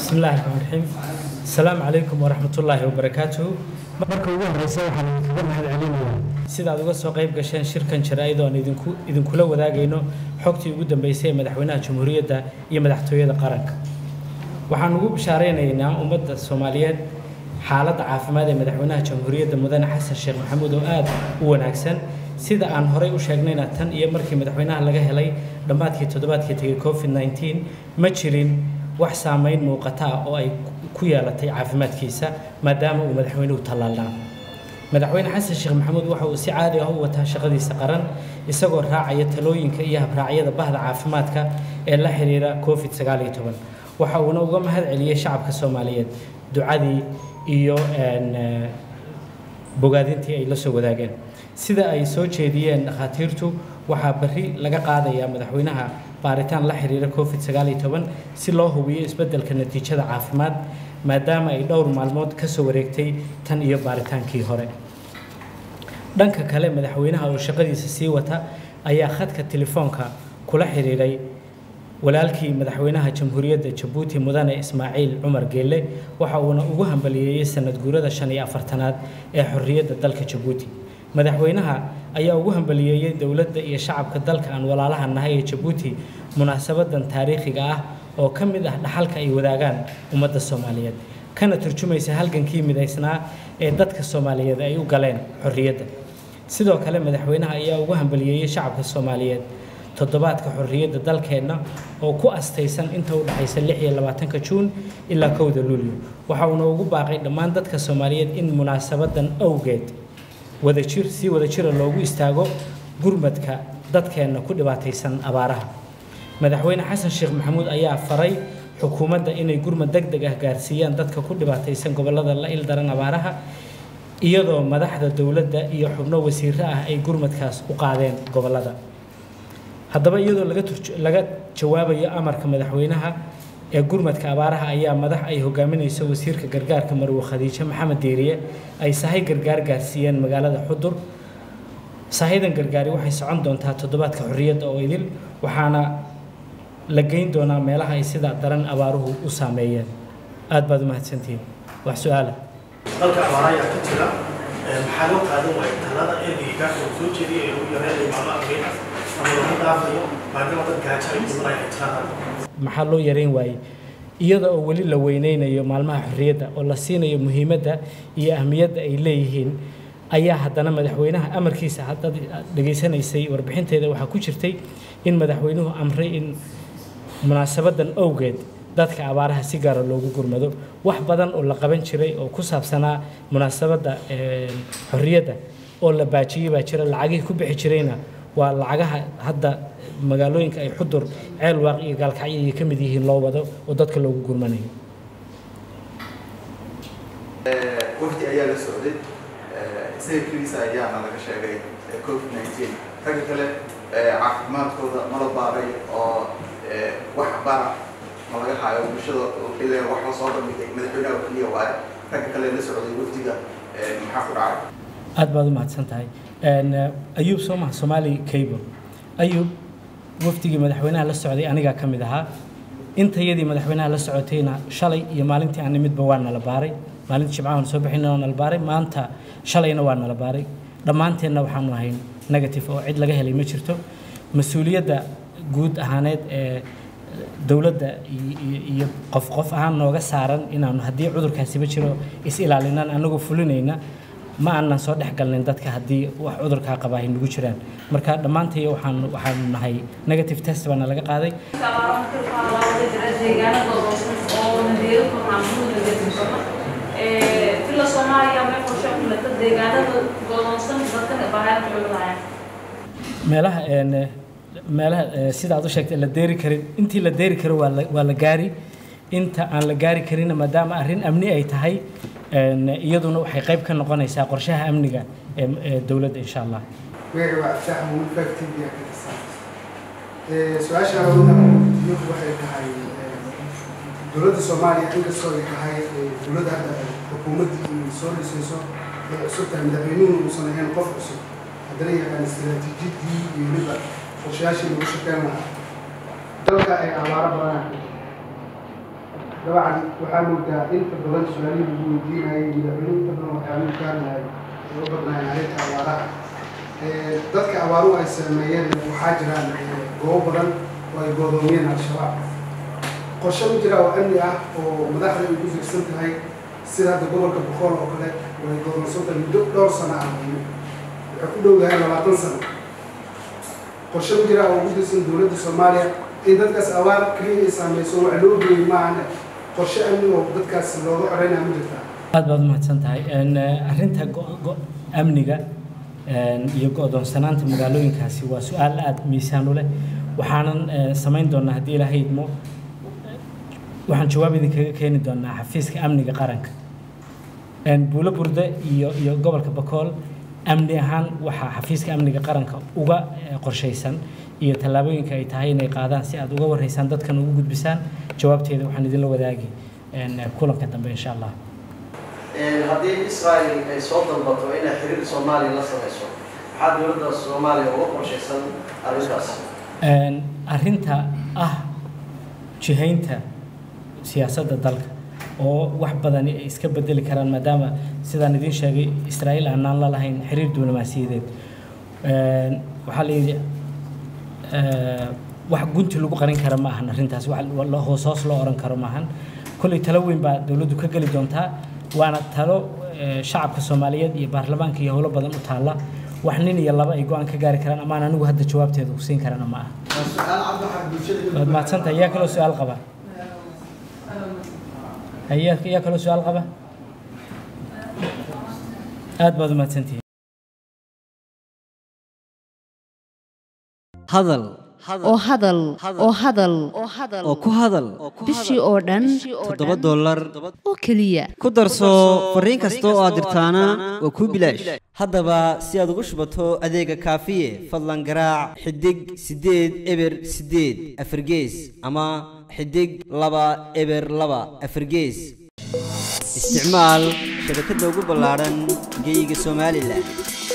بسم الله الرحمن الرحيم السلام عليكم ورحمة الله وبركاته marka ugu horeysa waxaan idinkaga mahad celinayaa sida aad uga soo qayb gasheen shirkan jaraa'id oo aan idinku idinkula wadaagayno xogtii ugu dambeysay ee madaxweynaha jamhuuriyadda iyo madaxtooyada qaranka waxaan ugu bishaaraynaynaa ummadda soomaaliyeed xaaladda caafimaad ee madaxweynaha jamhuuriyadda mudane xasan sheekh maxamuud oo aad u wanaagsan sida aan horey u sheegnayna tan iyo markii madaxweynaha laga helay dhammaadkii toddobaadkii tegay covid 19 ma jirin wax saameyn muuqata ah oo ay ku yeelatay caafimaadkiisa maadaama uu madaxweynuhu tallaalnaa madaxweyne xasan sheekh maxamuud waxa uu si caadi ah u wataa shaqadiisa qaran isagoo raacaya talooyinka iyo habraacyada bahda caafimaadka ee la xiriira covid sagaal iyo toban waxa uuna uga mahad celiyey shacabka soomaaliyeed ducadii iyo bogaadintii ay la soo wadaageen sida ay soo jeediyeen dhakhaatiirtu waxaa berri laga qaadayaa madaxweynaha baaritaan la xiriira covid sagaal iyo toban si loo hubiyo isbeddelka natiijada caafimaad maadaama ay dhowr maalmood ka soo wareegtay tan iyo baaritaankii hore dhanka kale madaxweynaha oo shaqadiisa sii wata ayaa khadka telefoonka kula xiriiray walaalkii madaxweynaha jamhuuriyadda jabuuti mudane ismaaciil cumar geelle waxa uuna ugu hambaliyeeyey sanad guurada shan iyo afartanaad ee xorriyadda dalka jabuuti madaxweynaha ayaa ugu hambaliyeeyey dowladda iyo shacabka dalka aan walaalaha nahay ee jabuuti munaasabadan taariikhiga ah oo ka mid ah dhaxalka ay wadaagaan ummadda soomaaliyeed kana turjumaysa halgankii midaysnaa ee dadka soomaaliyeed ay u galeen xorriyadda sidoo kale madaxweynaha ayaa ugu hambaliyeeyey shacabka soomaaliyeed toddobaadka xorriyadda dalkeenna oo ku astaysan inta u dhexaysa lix iyo labaatanka juun ilaa kowda luulyo waxa uuna ugu baaqay dhammaan dadka soomaaliyeed in munaasabadan awgeed wadajir si wadajira loogu istaago gurmadka dadkeenna ku dhibaataysan abaaraha madaxweyne xasan sheekh maxamuud ayaa faray xukuumadda inay gurmad deg deg ah gaarsiiyaan dadka ku dhibaataysan gobollada la ildaran abaaraha iyadoo madaxda dowladda iyo xubno wasiiro ah ay gurmadkaas u qaadeen gobollada haddaba iyadoo laga laga jawaabayo amarka madaxweynaha ee gurmadka abaaraha ayaa madax ay hogaaminayso wasiirka gargaarka marwe khadiijo maxamed deeriye ay sahay gargaar gaarsiiyeen magaalada xudur sahadan gargaari waxay socon doontaa toddobaadka xorriyadda oo idil waxaana la geyn doonaa meelaha ay sida daran abaaruhu u saameeyeen aad baad u mahadsantihiin wax su-aala dalka abaara ayaa ka jira maxaa loo qaadan waaya talada ergeyga oo soo jeediyay ee lagu yareynayo maamo arbeyna ama lagu dhaafayo maadaama dad gaajo ay kumanay ay jiraan maxaa loo yareyn waayey iyada oo weli la weyneynayo maalmaha xorriyadda oo la siinayo muhiimadda iyo ahmiyadda ay leeyihiin ayaa haddana madaxweynaha amarkiisa haddaad dhegaysanaysay warbixinteeda waxaa ku jirtay in madaxweynuhu amray in munaasabadan awgeed dadka abaaraha si gaara loogu gurmado wax badan oo la qaban jiray oo ku saabsanaa munaasabadda xorriyadda oo la baajiyey baa jira lacagihii ku bixi jirayna waa lacagaha hadda magaalooyinka ay xudur ceel waaq iyo gaalkacyo ay ka mid yihiin loo wado oo dadka loogu gurmanayo wafdi ayaa la socday isaga keliisa ayaana laga sheegay covid nineteen ragga kale caafimaadkooda mala baaray oo wax bara ma laga haayo bulshada ileen wax la soo bandhigay madaxweynaha oo keliya waaye ragga kale la socday wafdiga maxaa ku dhacay aad baad u mahadsan tahay ayuub soo maha soomaali cable ayuub wafdigii madaxweynaha la socday anigaa ka mid ahaa intayadii madaxweynaha la socotayna shalay iyo maalintii aan nimidba waa nala baaray maalintii jimcahan soo bixina waa nala baaray maanta shalayna waa nala baaray dhammaanteenna waxaanu ahayn negative oo cid laga helay ma jirto mas-uuliyadda guud ahaaneed ee dowladda iyo qof qof ahaan nooga saaran inaanu haddii cudurkaasiba jiro is ilaalinaan anagoo fulinayna ma aanan soo dhex galnayn dadka haddii wax cudurkaa qaba ay nagu jiraan marka dhammaantay waxaan waxaanu nahay negative test baana laga qaaday meelaha meelaha sida aad u sheegtay la deeri karin intii la deeri karo waa la waa la gaari inta aan la gaari karinna maadaama arrin amni ay tahay iyaduna waxay qayb ka noqonaysaa qorshaha amniga ee dowladda insha allah magaca waa abdaax muul factiga ka tirsan su-aasha awooda waxay tahay dowladda soomaaliya inkastoo ay tahay dowladda hadda xukuumaddii soo dhisayso ee cusub tahay madaxweynuhu uusan ahayn qof cusub haddana yaqaan istaraatiijiyadii iyo weliba qorshayaashii lagu shaqeyn lahaa dalka ay abaaro badanaa dabcan waxaa moodaa inta badan su-aalihii lagu weydiinayay madaxweyne inta badan waxyaabuu ka hadlayay ay u badnaayeen arrinta abaaraha dadka abaaruhu ay saameeyeen waxaa jiraan goobo badan oo ay goodoomiyeen al-shabaab qorshe ma jira oo amni ah oo madaxda ay ku fiirsan tahay sida hadda gobolka boqol oo kale way godoonsan tahay muddo dhowr sano ah waxay ku dhow yahay labaatan sano qorshe ma jira oo ugu dirsan dowladda soomaaliya in dadkaas abaar keliya ay saameyso wax loo geeyey maahane qorshe amni oo dadkaas looga xoreynaya ma jirtaa aad baad umahadsan tahay arrinta amniga iyo go-doonsanaanta magaalooyinkaasi waa su-aal aada miisaan u leh waxaanan samayn doonaa haddii ilaahay idmo waxaan jawaab idinkaga keeni doonaa xafiiska amniga qaranka buulo burde iyo iyo gobolka bakool amni ahaan waxaa xafiiska amniga qaranka uga qorshaysan iyo tallaabooyinka ay tahay inay qaadaan si aad uga warreysaan dadkan ugu gudbisaan jawaabteeda waxaan idinla wadaagi kulanka dambe insha allah haddii israel ay soo dalbato inay xiriir soomaaliya la samayso maxaa dowladda soomaaliya uga qorshaysan arrintaas arrinta ah jihaynta siyaasadda dalka oo wax badan ay iska bedeli karaan maadaama sidaan idiin sheegay israa'iil aanaan la lahayn xiriir diblomaasiyadeed waxaa la yidhi wax gunti lagu qarin kara ma ahan arrintaas wax hoos hoos loo oran karo maahan kolley talo weyn baa dowladdu ka geli doontaa waana talo shacabka soomaaliyeed iyo baarlamaanka iyo howlo badan u taalla wax nin iyo laba ay go-aan ka gaari karaan amaan anigu hadda jawaabteeda ku siin karana ma aha waad mahadsantahay yaa kaloo su-aal qaba yaa yaa kaloo su-aal qaba aad baad u mahadsantihiin hadal oo hadal oo hadal oo ku hadal bishii oo dhan toddoba dollar oo keliya ku darso fariin kasta oo aad dirtaana waa kuu bilaash haddaba si aad ugu shubato adeega kaafiye fadlan garaac xidig siddeed eber siddeed afargees ama xidig laba eber laba afargees isticmaal shabakadda ugu ballaadhan geeyiga somalilan